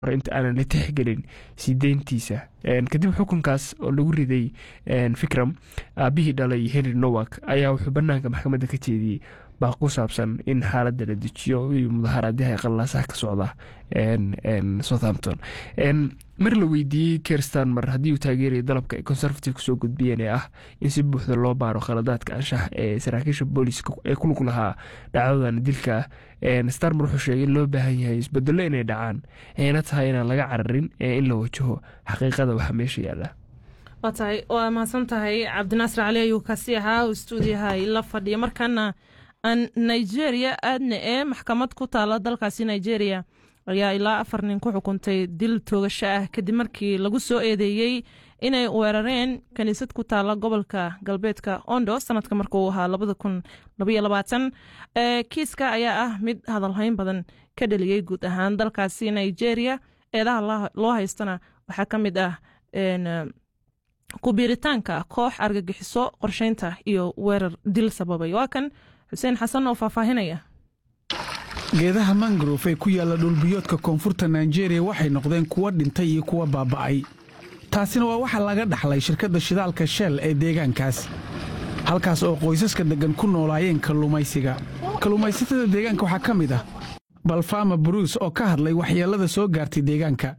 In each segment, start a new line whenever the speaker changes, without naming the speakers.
inta aanan la tixgelin sii deyntiisa kadib xukunkaas oo lagu riday fikram aabihii dhalay henry nowak ayaa wuxuu banaanka maxkamadda ka jeediyey baa ku saabsan in xaaladda la dejiyo iyo mudaharaadyah qalaasaha ka socda southampton mar la weydiiyey kerstan haddii uu taageeraya dalabka ay conservative kusoo gudbiyeen ee ah in si buuxda loo baaro khaladaadka anshax ee saraakiisha booliska ee ku lug lahaa dhacdadan dilka starmer wuxuu sheegay in loo baahan yahay isbedelo inay dhacaan ayna tahay inaan laga cararin ee in la wajaho xaqiiqada waxa meesha yaala
waa tahay waa mahadsan tahay cabdinaasir cali ayuu kaasi ahaa oo stuudiyaha la fadhiya markaana aan nigeria aadna ee maxkamad ku taala dalkaasi nigeria ayaa ilaa afar nin ku xukuntay dil toogasho ah kadib markii lagu soo eedeeyey inay weerareen kaniisad ku taala gobolka galbeedka ondo sanadka markuu ahaa kiiska ayaa ah mid hadalhayn badan ka dhaliyey guud ahaan dalkaasi nigeria eedaha loo haystana waxaa ka mid ah kubiiritaanka koox argagixiso qorsheynta iyo weerar dil sababay waa kan xuseen xasan oo faahfaahinaya
geedaha mangrove ee ku yaalla dhulbiyoodka koonfurta nigeria waxay noqdeen kuwa dhintay iyo kuwa baaba'ay taasina waa waxa laga dhaxlay shirkadda shidaalka shell ee deegaankaas halkaas oo qoysaska deggan ku noolaayeen kalluumaysiga kalluumaysatada deegaanka waxaa ka mid ah balfama bruce oo ka hadlay waxyeellada soo gaartay deegaanka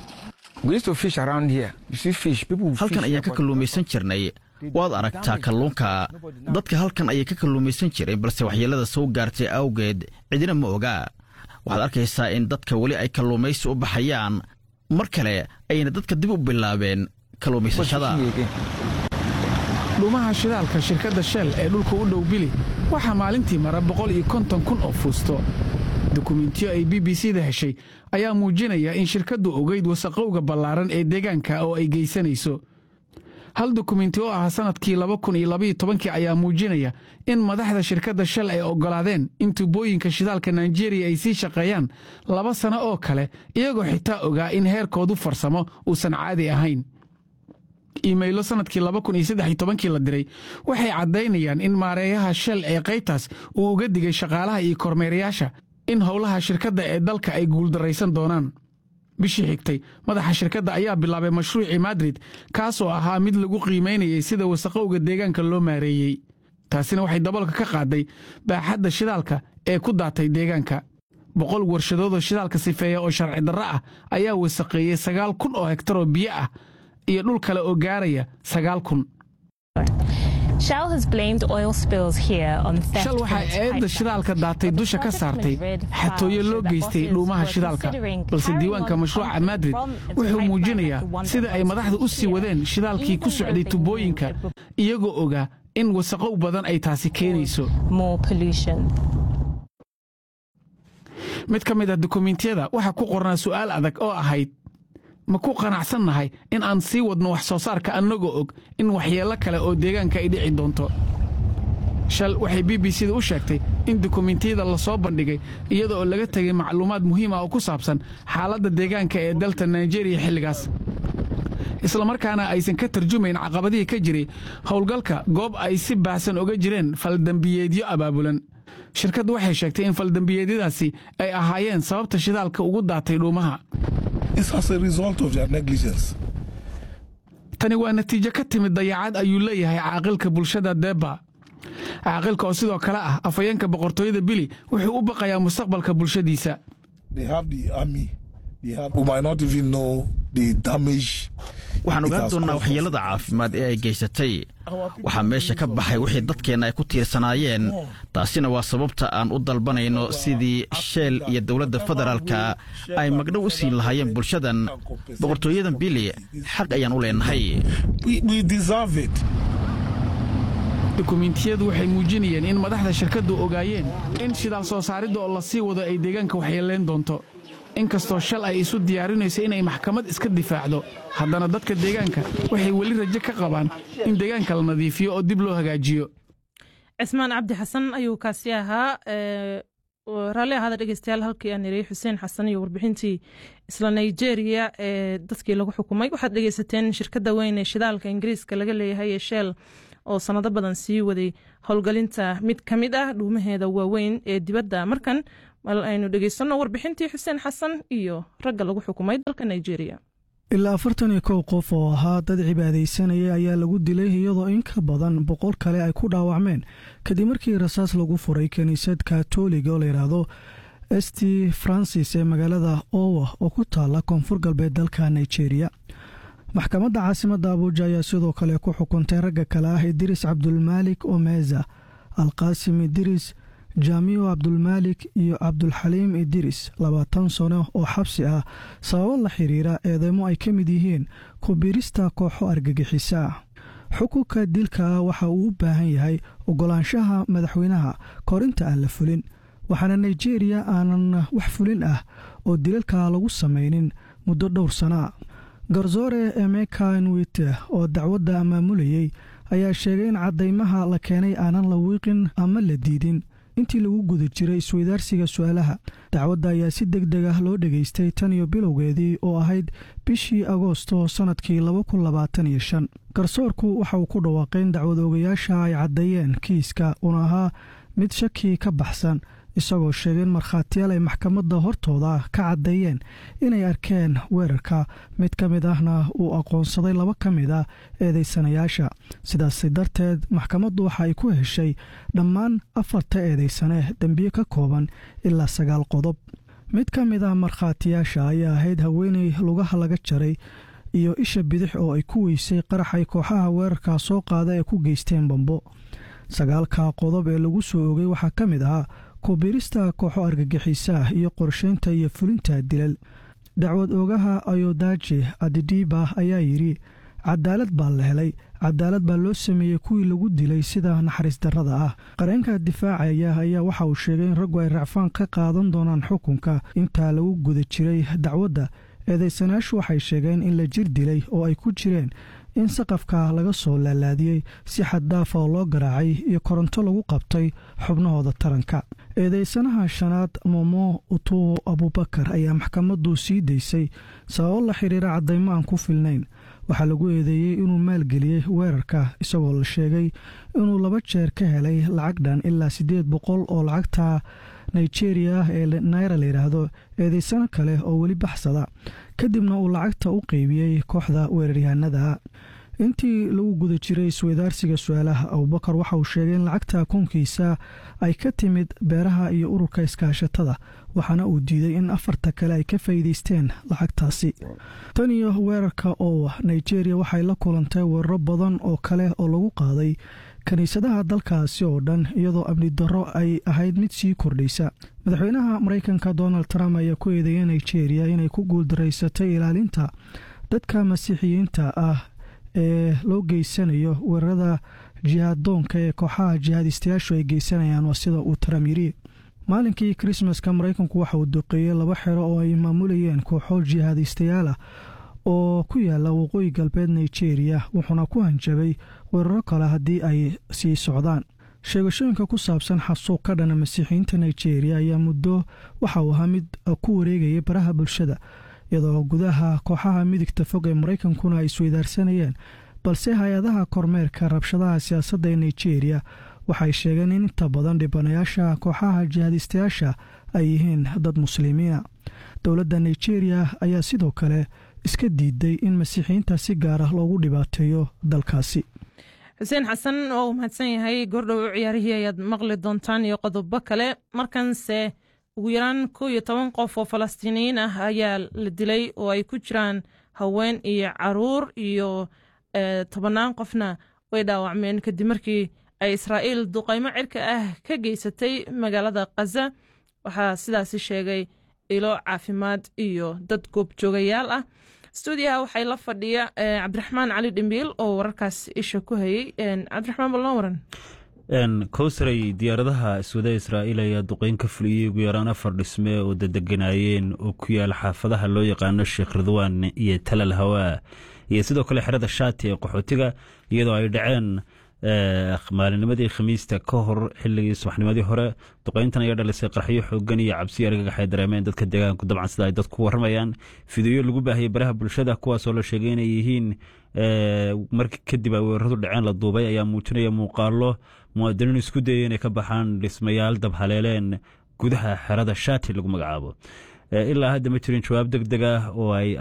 halkan ayaan ka kalluumaysan jirnay waad aragtaa kalluunka dadka halkan ayay ka kalluumaysan jireen balse waxyeellada soo gaartay awgeed cidina ma ogaa waxaad arkaysaa in dadka weli ay kalluumaysi u baxayaan mar kale ayayna dadka dib u bilaabeen kalluumaysashada
dhuumaha shidaalka shirkadda shell ee dhulka u dhow bili waxaa maalintii mara boqol iyo konton kun oo fuusto dukumentiyo ay b b c da heshay ayaa muujinaya in shirkaddu ogeyd wasaqowga ballaaran ee deegaanka oo ay geysanayso hal dukumenti oo ah sannadkii laba kun iyo labaiyo tobankii ayaa muujinaya in madaxda shirkadda shell ay oggolaadeen in tubooyinka shidaalka naijeeriya ay sii shaqeeyaan laba sano oo kale iyagoo xitaa ogaa in heerkoodu farsamo uusan caadi ahayn iimaylo sannadkii laba kun iyo saddex iyo tobankii la diray waxay caddaynayaan in maareeyaha shell ee qaybtaas uu uga digay shaqaalaha iyo kormeerayaasha in howlaha shirkadda ee dalka ay guuldarraysan doonaan bishii xigtay madaxa shirkadda ayaa bilaabay mashruucii madrid kaasoo ahaa mid lagu qiimaynayay sida wasaqowga deegaanka loo maareeyey taasina waxay daboolka ka qaaday baaxadda shidaalka ee ku daatay deegaanka boqol warshadoodoo shidaalka sifeeya oo sharci darro ah ayaa wasaqeeyey sagaal kun oo hektar oo biyo ah iyo dhul kale oo gaaraya sagaal kun
shal
waxaa eedda shidaalka daatay dusha ka saartay xatooyo loo geystay dhuumaha shidaalka balse diiwaanka mashruuca madrid wuxuu muujinayaa sida ay madaxda u sii wadeen shidaalkii ku socday tubooyinka iyagoo ogaa in wasaqow badan ay taasi keenayso mid ka mid ah dukumentiyada waxaa ku qornaa su'aal adag oo ahayd ma ku qanacsannahay in aan sii wadno wax soo saarka annagoo og in waxyeello kale oo deegaanka ay dhici doonto shal waxay b b c da u sheegtay in dukumentiyada la soo bandhigay iyada oo laga tegay macluumaad muhiim ah oo ku saabsan xaaladda deegaanka ee dalta naijeeriya xilligaas islamarkaana aysan ka tarjumayn caqabadihii ka jiray howlgalka goob ay si baahsan oga jireen faldembiyeedyo abaabulan shirkaddu waxay sheegtay in faldembiyeedyadaasi ay ahaayeen sababta shidaalka ugu daatay dhuumaha tani waa natiijo ka timid dayacad ayuu leeyahay caaqilka bulshada deba caaqilka oo sidoo kale ah afhayeenka boqortooyada bili wuxuu u baqayaa mustaqbalka bulshadiisa
waxaan ogaan doonnaa waxyeellada caafimaad ee ay geysatay waxaa meesha ka baxay wixii dadkeenna ay ku tiirsanaayeen taasina waa sababta aan u dalbanayno sidii sheel iyo dowladda federaalka ay magdhow u siin lahaayeen bulshadan boqortooyadan bili xaq ayaan u leenahay
dukumentiyadu waxay muujinayeen in madaxda shirkaddu ogaayeen in shidaal soo saaridda oo la sii wado ay deegaanka waxyeelayn doonto inkastoo shal ay isu diyaarinayso inay maxkamad iska difaacdo haddana dadka deegaanka waxay weli rajo ka qabaan in deegaanka la nadiifiyo oo dib loo hagaajiyo
cismaan cabdi xasan ayuu kaasi ahaa raalli ahaada dhegeystayaal halkii aan niriyey xuseen xasan iyo warbixintii isla nigeria ee dadkii lagu xukumay waxaad dhegeysateen shirkadda weyn ee shidaalka ingiriiska laga leeyahay ee shell oo sanado badan sii waday howlgelinta mid ka mid ah dhuumaheeda waaweyn ee dibadda markan mal aynu dhegeysanno warbixintii xuseen xasan iyo ragga lagu xukumay dalka nigeria
ilaa afartan iyo kow qof oo ahaa dad cibaadaysanaya ayaa lagu dilay iyadoo in ka badan boqol kale ay ku dhaawacmeen kadib markii rasaas lagu furay kiniisad katoliga oo layidhaahdo st francis ee magaalada owa oo ku taala koonfur galbeed dalka nigeria maxkamadda caasimadda abuuja ayaa sidoo kale ku xukuntay ragga kale ah idiris cabdulmaalik omeza alqaasim idiris jaamiyo cabdulmaalik iyo cabdulxaliim idiris labaatan sano oo xabsi ah sababo la xiriira eedeymo ay ka mid yihiin kubiirista kooxo argagixisa ah xukunka dilka ah waxa uu u baahan yahay ogolaanshaha madaxweynaha korinta aan la fulin waxaana nigeriya aanan wax fulin ah oo dilalka lagu samaynin muddo dhowr sana a garsoore emeka nwite oo dacwadda maamulayey ayaa sheegay in caddaymaha la keenay aanan la wiiqin ama la diidin intii lagu guda jiray isweydaarsiga su-aalaha dacwadda ayaa si deg deg ah loo dhegaystay tan iyo bilowgeedii oo ahayd bishii agoosto sannadkii garsoorku waxa uu ku dhawaaqay in dacwad ogayaasha ay caddeeyeen kiiska uuna ahaa mid shaki ka baxsan isagoo sheegay in markhaatiyaal ay maxkamadda hortooda ka caddeeyeen inay arkeen weerarka mid ka mid ahna uu aqoonsaday laba ka mid a eedaysanayaasha sidaasi darteed maxkamaddu waxa ay ku heshay dhammaan afarta eedaysane dembiye ka kooban ilaa sagaal qodob mid ka mid ah markhaatiyaasha ayaa ahayd haweeney lugaha laga jaray iyo isha bidix oo ay ku weysay qaraxay kooxaha weerarka soo qaada ee ku geysteen bambo sagaalka qodob ee lagu soo ogay waxaa ka mid ahaa kubiirista kooxo argagixisaah iyo qorshaynta iyo fulinta dilal dacwad oogaha ayodaje adidiba ayaa yidhi cadaalad baa la helay cadaalad baa loo sameeyey kuwii lagu dilay sida naxariis darrada ah qareenka difaacaya ayaa waxa uu sheegay in raggu ay racfaan ka qaadan doonaan xukunka intaa lagu guda jiray dacwadda eedaysanayaashu waxay sheegeen in la jir dilay oo ay ku jireen in saqafka laga soo laalaadiyey si xaddaafa oo loo garaacay iyo koronto lagu qabtay xubnahooda taranka eedeysanaha shanaad momo utuwo abubakar ayaa maxkamaddu sii daysay sababo la xiriira caddaymo aan ku filnayn waxaa lagu eedeeyey inuu maalgeliyey weerarka isagoo la sheegay inuu laba jeer ka helay lacag dhan ilaa siddeed boqol oo lacagta nigeria ah ee naira layidhaahdo eedeysano kale oo weli baxsada kadibna uu lacagta u qeybiyey kooxda weeraryahanada intii lagu guda jiray isweydaarsiga su-aalaha abubakar waxa uu sheegay in lacagta koonkiisa ay ka timid beeraha iyo ururka iskaashatada waxaana uu diiday in afarta kale ay ka faa'iideysteen lacagtaasi tan iyo weerarka oo nigeria waxay la kulantay weeraro badan oo kale oo lagu qaaday kiniisadaha dalkaasi oo dhan iyadoo amni darro ay ahayd mid sii kordhaysa madaxweynaha maraykanka donald trump ayaa ku eedeeyay nigeria inay ku guuldaraysatay ilaalinta dadka masiixiyiinta ah ee loo geysanayo weerarada jihaadoonka ee kooxaha jihaadistayaashu ay geysanayaan waa sida uu trump yidhi maalinkii krismaska maraykanku waxa uu duqeeyey laba xero oo ay maamulayeen kooxo jihaadistayaal ah oo ku yaala waqooyi galbeed nigeria wuxuuna ku hanjabay weeraro kale haddii ay sii socdaan sheegashooyinka ku saabsan xasuuq ka dhana masiixiyiinta nigeria ayaa muddo waxa uu ahaa mid ku wareegayay baraha bulshada iyadoo gudaha kooxaha midigta fog ee maraykankuna ay isweydaarsanayeen balse hay-adaha kormeerka rabshadaha siyaasadda ee nigeria waxay sheegeen in inta badan dhibanayaasha kooxaha jihaadistayaasha ay yihiin dad muslimiina dowladda nigeria ayaa sidoo kale iska diiday in masiixiyiinta si gaar ah loogu dhibaateeyo dalkaasi
xuseen xasan oo uu mahadsan yahay goordhow ciyaarihii ayaad maqli doontaan iyo qodobo kale markanse ugu yaraan kow iyo toban qof oo falastiiniyiin ah ayaa la dilay oo ay ku jiraan haween iyo caruur iyo tobannaan qofna way dhaawacmeen kadib markii ay israa'iil duqaymo cirka ah ka geysatay magaalada khaza waxaa sidaasi sheegay ilo caafimaad iyo dad goobjoogayaal ah stuudiyaha waxay la fadhiya cabdiraxmaan cali dhimbiil oo wararkaas isha ku hayey cabdiraxmaan bal noo waran
kowsaray diyaaradaha iswada israa'iil ayaa duqeyn ka fuliyey ugu yaraan afar dhisme oo dadeganaayeen oo ku yaala xaafadaha loo yaqaano sheekh ridwaan iyo talal hawaa iyo sidoo kale xerada shaati ee qaxootiga iyadoo ay dhaceen maalinimadii khamiista ka hor xilligii subaxnimadii hore duqeyntan ayaa dhalisay qarxyo xoogan iyo cabsiyo argagax ay dareemeen dadka deegaanku dabcan sida ay dadku waramayaan fideyo lagu baahiyey baraha bulshada kuwaasoo la sheegay inay yihiin markii kadib ay weeraradu dhaceen la duubay ayaa muujinaya muuqaalo muwaadiniin isku dayay inay ka baxaan dhismayaal dabhaleeleen gudaha xerada shati lagu magacaabo ilaa hadda ma jirin jawaab deg deg ah oo ay